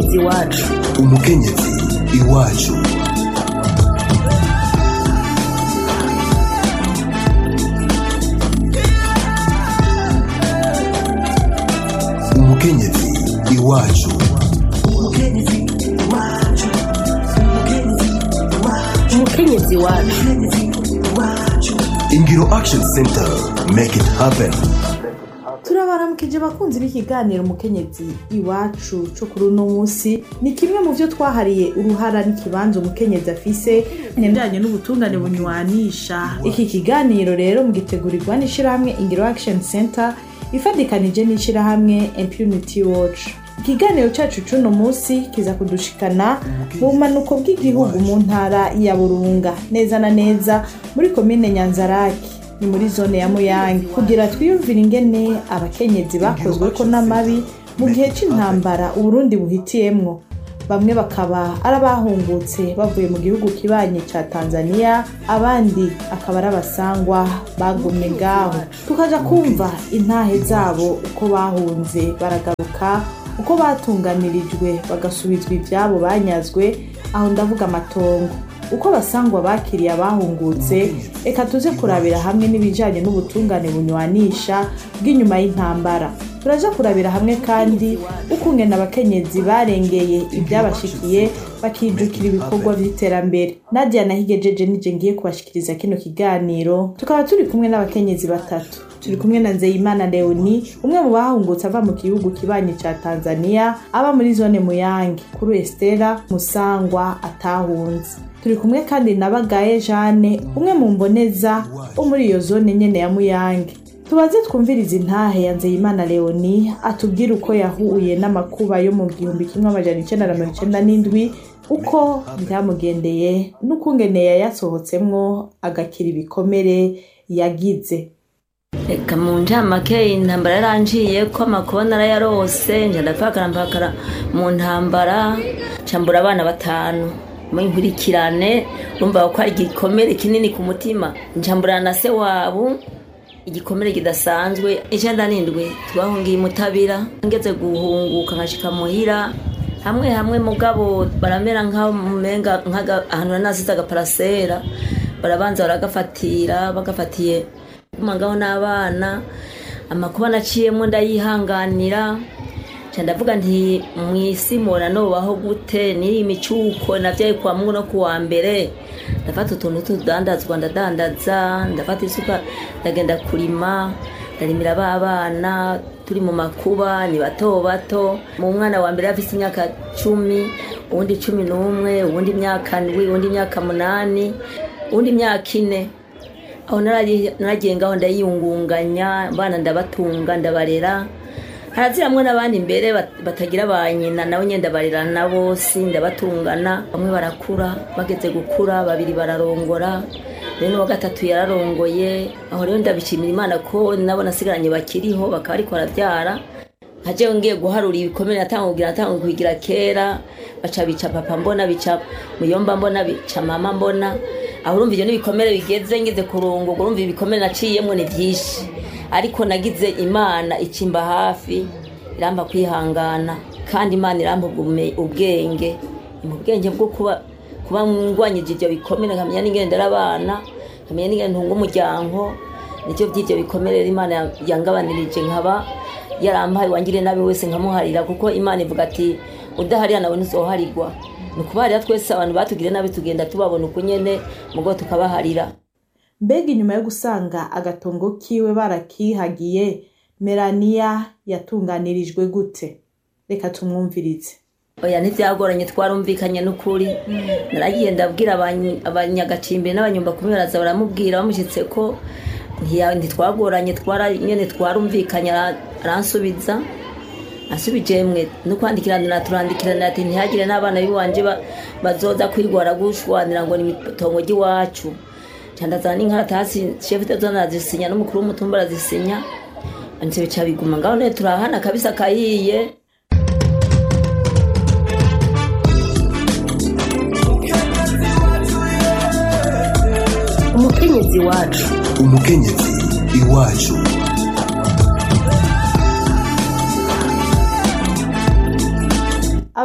umukenyezi wacu umukenyezi iwacu umukenyezi iwacu umukenyezi wacu ingiro action center make it happen turabaramukije abakunzi b'ikiganiro umukenyezi iwacu co kuri uno munsi ni kimwe mu vyo twahariye uruhara n'ikibanza umukenyezi afise ngendanye n'ubutungane bunywanisha iki kiganiro rero mugitegurirwa n'ishirahamwe ingiro action center ifadikanije n'ishirahamwe impunity watch ikiganiro cacu c'uno munsi kiza kudushikana mu bumanuko bw'igihugu mu ntara ya burunga neza na neza muri komine nyanzaraki ni muri zone ya muyange kugira twiyumvire ingene abakenyezi bakozweko n'amabi mu gihe c'intambara uburundi buhitiyemwo bamwe bakaba ari abahungutse bavuye mu gihugu kibanye ca tanzania abandi akaba ari abasangwa bagumye ngaho tukaja kumva intahe zabo uko bahunze baragaruka uko batunganirijwe bagasubizwa ivyabo banyazwe aho ndavuga amatongo uko abasangwa bakiriye abahungutse reka tuze kurabira hamwe n'ibijanye n'ubutungane bunywanisha bw'inyuma y'intambara turaja kurabira hamwe kandi ukungena abakenyezi barengeye ibyabashikiye bakijukira ibikorwa vy'iterambere nadia nahigejeje nije ngiye kubashikiriza kino kiganiro tukaba turi kumwe n'abakenyezi batatu turi kumwe na nzeyimana leoni umwe mu bahungutse ava mu gihugu kibanyi ca tanzania aba muri zone muyange kuri estera musangwa atahunze turi kumwe kandi na bagaye jane umwe mu mboneza wo muri iyo zone nyene ya muyange tubaze twumviriza intahe ya nzeyimana leoni atubwira uko yahuye n'amakuba yo mu gihumbi kimwe amajana icenda na mirongo icenda n'indwi uko byamugendeye n'ukungene yayasohotsemwo agakira ibikomere yagize reka mu ncamake intambara yaranciye ko amakuba narayarose nja ndapfakara mpakara mu ntambara cambura abana batanu mu nkurikirane urumva ko ari igikomere kinini ku mutima ncamburana na se wabo igikomere kidasanzwe icenda n'indwi twahungiye imutabira ngeze guhunguka nkashika muhira hamwe hamwe mugabo baramera nk'aho mumenga ahantu nasize agaparasera barabanza baragafatira bagafatiye ngaho n'abana amakuba naciyemo ndayihanganira ndavuga nti mu isi mubona nubaho gute n'iri imicuko nabyaye kwa mungu no kuwa mbere ndafata utuntu tudandazwa ndadandaza ndafata isuka ndagenda kurima ndarimira b'abana turi mu makuba ni bato bato mu mwana wa mbere afite imyaka cumi uwundi cumi n'umwe uwundi imyaka ndwi uwundi imyaka munani uwundi imyaka ine aho naragiye ngaho ndayiyungunganya abana ndabatunga ndabarera haraziramwe n'abandi imbere batagira ba nyina nabo nyine ndabarera na bose ndabatungana bamwe barakura bageze gukura babiri bararongora rero n'uwa gatatu yararongoye aho rero ndabishimira imana ko nabo nasigaranye bakiriho bakaba ariko barabyara nkajewe ngiye guharura ibikomere natanga kugira natanga kubigira kera baca bica papa mbona bica muyomba mbona bica mama mbona aho urumva ibyo n'ibikomere bigeze ngeze kurungurwa urumva ibikomere naciyemo ni byinshi ariko nagize imana ikimba hafi iramba kwihangana kandi imana iramba ubwenge mu bwenge bwo kuba kuba ngwanyije ibyo bikomere nkamenya n'ingendera abana nkamenya n'ingendo ntunga umuryango nicyo by'ibyo bikomere imana yangabanirije nkaba yarampaye wangire nabi wese nkamuharira kuko imana ivuga ati udaharira nawe ntuzoharirwa ni ukubaharira twese abantu batugire nabi tugenda tubabona uko nyene mugo tukabaharira mbega inyuma yo gusanga agatongo kiwe barakihagiye melania yatunganirijwe gute reka tumwumvirize oya ntibyagoranye twarumvikanye n'ukuri naragiye ndabwira abanyagacimbiri n'abanyumba kumwe baraza baramubwira bamushyitse ko ntitwagoranye nyine twarumvikanye aransubiza asubije mwe no kwandikirana turandikirana ati ntihagire n'abana b'iwanje bazoza kwirwara gushwanira ngo ni itongo ry'iwacu ndazana n'inkaratasi shefu zona arazisinya n'umukuru w'umutumba arazisinya ndetse bica biguma ngaho none turahana kabisa kahiye umukenyezi wacu umukenyezi iwacu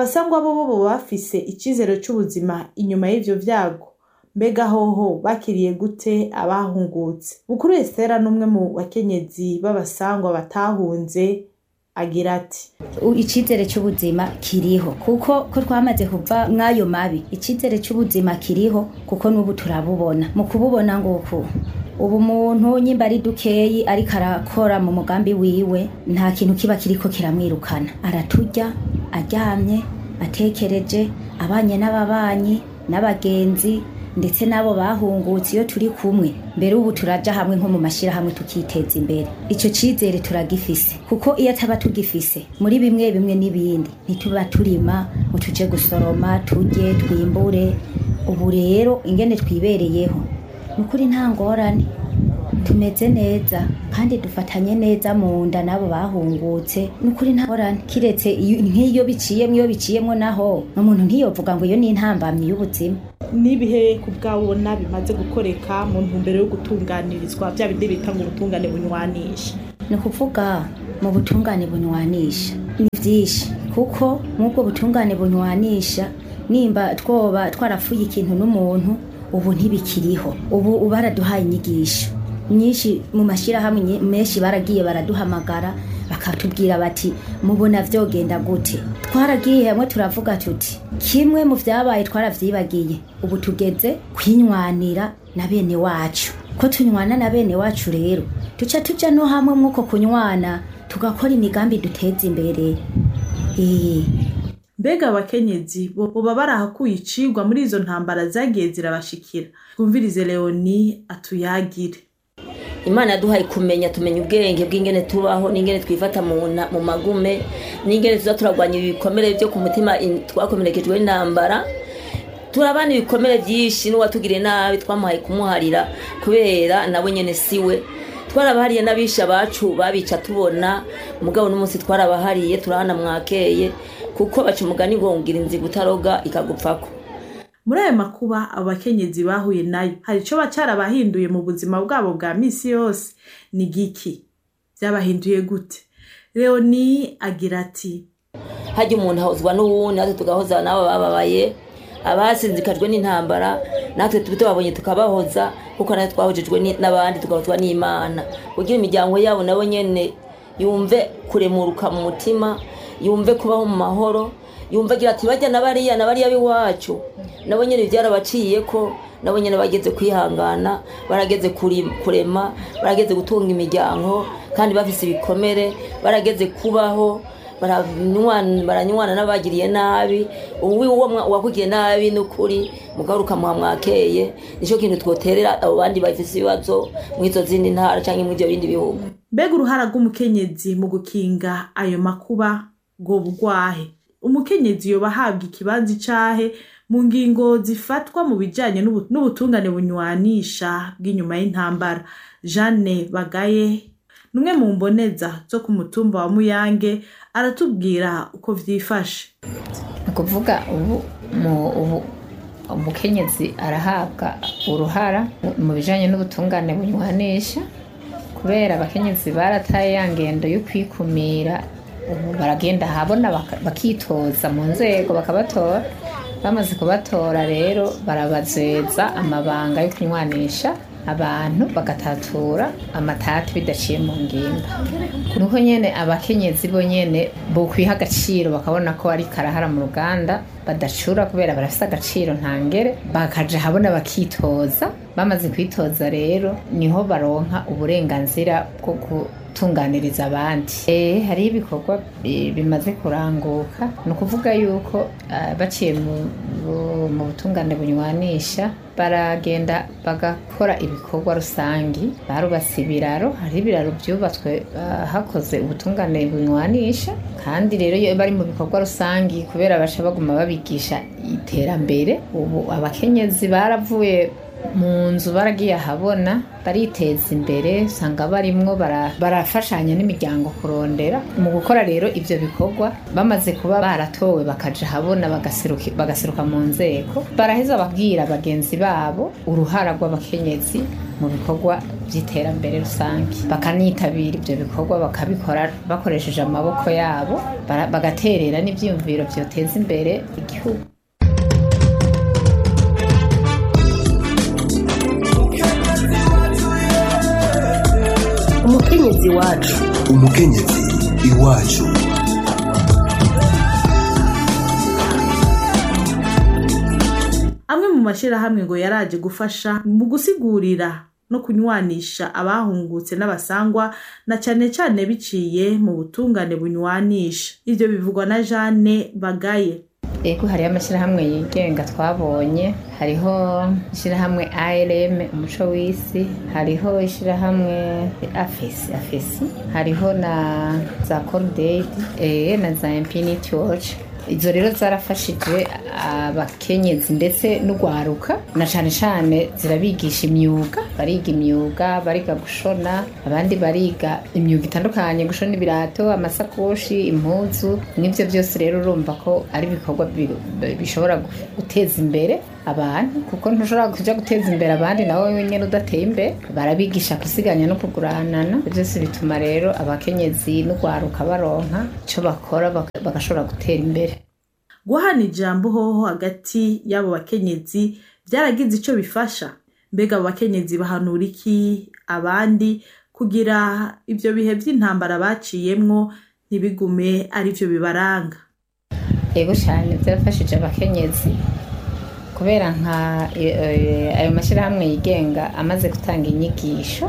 abasangwa bo bo boba bafise icizere c'ubuzima inyuma y'ivyo vyago mbega hoho bakiriye gute abahungutse bukuru esitera n'umwe mu bakenyezi b'abasangwa batahunze agira ati U- icizere cy'ubuzima kiriho kuko ko twamaze kuva mw'ayo mabi icizere cy'ubuzima kiriho kuko n'ubu turabubona mu kububona nguku ubu umuntu nyimba ari dukeyi ariko arakora mu mugambi wiwe nta kintu kiba kiriko kiramwirukana araturya aryamye atekereje abanye n'ababanyi n'abagenzi ndetse n'abo bahungutse iyo turi kumwe mbere ubu turaja hamwe nko mu mashyirahamwe tukiteza imbere icyo cyizere turagifise kuko iyo ataba tugifise muri bimwe bimwe n'ibindi ntituba turima ngo tuje gusoroma turye twimbure ubu rero ingene twibereyeho ni ukuri nta ngorane tumeze neza kandi dufatanye neza mu nda n'abo bahungutse ni ukuri nta ngorane kiretse iyo- nk'iyo biciyemo iyo biciyemo naho umuntu ntiyovuga ngo iyo ni intambamyi y'ubuzima n'ibihe ku bwabona bimaze gukoreka mu ntumbero yo gutunganirizwa bya bindi bita ngo ubutungane bunywanisha ni ukuvuga mu butungane bunywanisha ni byinshi kuko nk'ubwo butungane bunywanisha nimba twoba twarafuye ikintu n'umuntu ubu ntibikiriho ubu baraduhaye inyigisho nyinshi mu mashyirahamwe nye- menshi baragiye baraduhamagara bakatubwira bati mubona vyogenda gute twaragiye hamwe turavuga tuti kimwe mu vyabaye twaravyibagiye ubu tugeze kwinywanira na bene wacu ko tunywana na bene wacu rero duca tuja no hamwe mwuko kunywana tugakora imigambi duteza imbere Eh, mbega abakenyezi bo boba barahakuye icigwa muri izo ntambara zagiye zirabashikira twumvirize leoni atuyagire imana yaduhaye kumenya tumenya ubwenge bw'ingene tubaho n'ingene twifata mu na- mu magume n'ingene tuza turagwanya ibikomere byo ku mutima in- twakomerekejwe n'intambara turabana ibikomere byinshi n'uwatugiriye nabi twamuhaye kumuharira kubera nawe nyene siwe twarabahariye n'abisha bacu babica tubona mugabo n'umunsi twarabahariye turahana mwakeye kuko baca umugani ngo ngira inziga utaroga ikagupfako muri ayo makuba abo bakenyezi bahuye nayo hari ico bacarabahinduye mu buzima bwabo bwa misi yose ni giki vyabahinduye gute leoni agira ati hajya umuntu ahozwa n'uwundi natwe tugahoza n'abo bababaye abasinzikajwe n'intambara natwe tubabonye tukabahoza kuko natwe twahojejwe ni- n'abandi tugahozwa n'imana kugira imiryango yabo nabo nyene yumve kuremuruka mu mutima yumve kubaho mu mahoro yumve agira ati bajya na bariya na bariya b'iwacu nabo nyene byarabaciye ko nabo nyene bageze kwihangana barageze kuri- kurema barageze gutunga imiryango kandi bafise ibikomere barageze kubaho baranywana baranywana n'abagiriye nabi uwi uwo mwa- uwakugiriye nabi n'ukuri mugaruka muha mwakeye nicyo kintu twoterera abo bandi bafise ibibazo mw'izo zindi ntara canke mw'ivyo bindi bihugu mbega uruhara rw'umukenyezi mu gukinga ayo makuba ngo bugwahe umukenyezi yoba ahabwa ikibanza icahe mu ngingo zifatwa mu bijanye n'ubu- n'ubutungane bunywanisha bw'inyuma y'intambara jeanne bagaye numwe mu mboneza zo ku mutumba wa muyange aratubwira uko vyifashe ni ukuvuga ubu mu ubu umukenyezi arahabwa uruhara mu bijyanye n'ubutungane bunywanisha kubera abakenyezi barataye ya ngendo yo kwikumira ubu baragenda ahabona baka- bakitoza mu nzego bakabatora bamaze kubatora rero barabazeza amabanga yo kunywanisha abantu bagatatura amatati bidaciye mu ngimba nuko nyene abakenyezi bo nyene bokwiha agaciro bakabona ko ari karahara mu ruganda badacura kubera barafise agaciro ntangere bakaja habona bakitoza bamaze kwitoza rero niho baronka uburenganzira bwo gutunganiriza abandi eh hariho ibikorwa bi- bimaze kuranguka ni ukuvuga yuko ah, baciye mu- bu- mu butungane bunywanisha baragenda bagakora ibikorwa rusangi barubatse ibiraro hari ibiraro byubatswe ah, hakoze ubutungane bunywanisha kandi rero iyo bari mu bikorwa rusangi kubera baca baguma babigisha iterambere ubu abakenyezi baravuye mu nzu baragiye ahabona bariteza imbere usanga barimwo bara- barafashanya n'imiryango kurondera mu gukora rero ibyo bikorwa bamaze kuba baratowe bakaja ahabona bagaseruki- bagaseruka mu nzego baraheza babwira bagenzi babo uruhara rw'abakenyezi mu bikorwa by'iterambere rusange bakanitabira ibyo bikorwa bakabikora bakoresheje amaboko yabo bara- bagaterera n'ibyiyumviro byoteza imbere igihugu umukenyezi wacu umukenyezi iwacu amwe mu mashyirahamwe ngo yaraje gufasha mu gusigurira no kunywanisha abahungutse n'abasangwa na cyane cyane biciye mu butungane bunywanisha ibyo bivugwa na jeanne bagaye ego hariho amashyirahamwe yigenga twabonye hariho ishyirahamwe ARM umuco w'isi hariho ishyirahamwe afesi afesi hariho na za cordaid eh, na za infinity watch izo rero zarafashije abakenyezi ndetse n'urwaruka na cyane cyane zirabigisha imyuga bariga imyuga bariga gushona abandi bariga imyuga itandukanye gushona ibirato amasakoshi impuzu n'ibyo byose rero urumva ko ari ibikorwa bi- bi- bishobora gu- guteza imbere abantu kuko ntushobora kujya guteza imbere abandi nawe wenyine udateye imbere barabigisha gusiganya no kuguranana Ibyo byose bituma rero abakenyezi n'urwaruka baronka icyo bakora baka- bagashobora gutera imbere guhana ijambo hoho hagati y'abo bakenyezi byaragize icyo bifasha mbega abo bakenyezi bahanura iki abandi kugira ibyo bihe by'intambara baciyemwo ntibigume ari byo bibaranga yego cyane byarafashije abakenyezi kubera nka e- e- ayo mashyirahamwe yigenga amaze gutanga inyigisho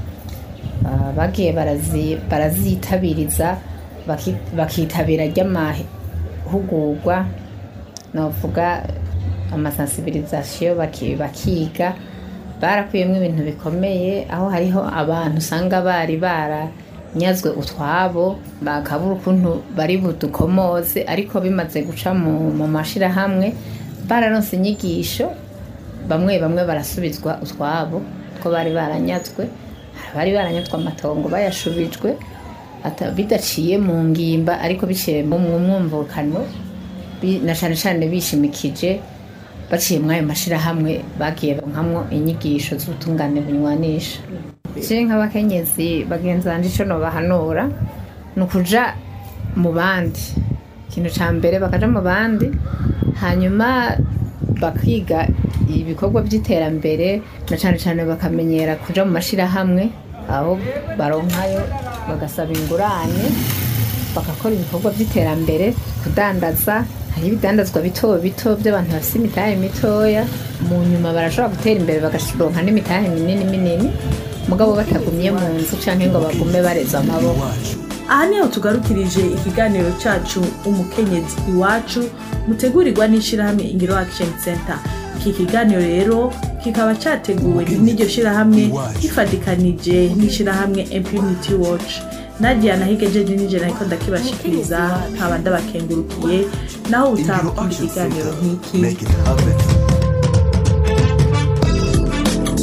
ah, bagiye barazi- barazitabiriza baki- bakitabira ry'amahugurwa novuga amasansibirizasiyo baki- bakiga barakuyemo ibintu bikomeye aho hariho abantu usanga bari baranyazwe utwabo bakabura ukuntu bari budukomoze ariko bimaze guca mu, mu mashyirahamwe bararonse inyigisho bamwe bamwe barasubizwa utwabo ko bari baranyazwe hari abari baranyazwe amatongo bayashubijwe ata- bidaciye mu ngimba ariko biciye mu mu mwumvukano bi- na cyane cyane bishimikije baciye muri ayo mashyirahamwe bagiye nkamwo inyigisho z'ubutungane bunywanisha je nk'abakenyezi bagenzi banje ico nobahanura ni ukuja mu bandi ikintu ca mbere bakaja mu bandi hanyuma bakiga ibikorwa by'iterambere na cyane cyane bakamenyera kuja mu mashyirahamwe aho baronkayo bagasaba ingurane bagakora ibikorwa by'iterambere kudandaza hari ibidandazwa bito bito by'abantu bafite imitahe mitoya mu nyuma barashobora gutera imbere bagaronka n'imitahe minini minini mugabo batagumye mu nzu cyangwa ngo bagume bareza amaboko iwacu aha niho tugarukirije ikiganiro cyacu umukenyezi iwacu mutegurirwa n'ishyirahamwe ingiro action center iki kiganiro rero kikaba cyateguwe n'iryo shyirahamwe gifatikanije n'ishyirahamwe impunity watch nadia nahigejeje nijoro ariko ndakibashikiriza nkaba ndabakengurukiye naho ingiro utaha action ikiganiro center nk'iki make it happen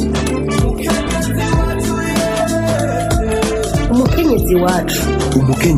umukenyezi wacu umukenyezi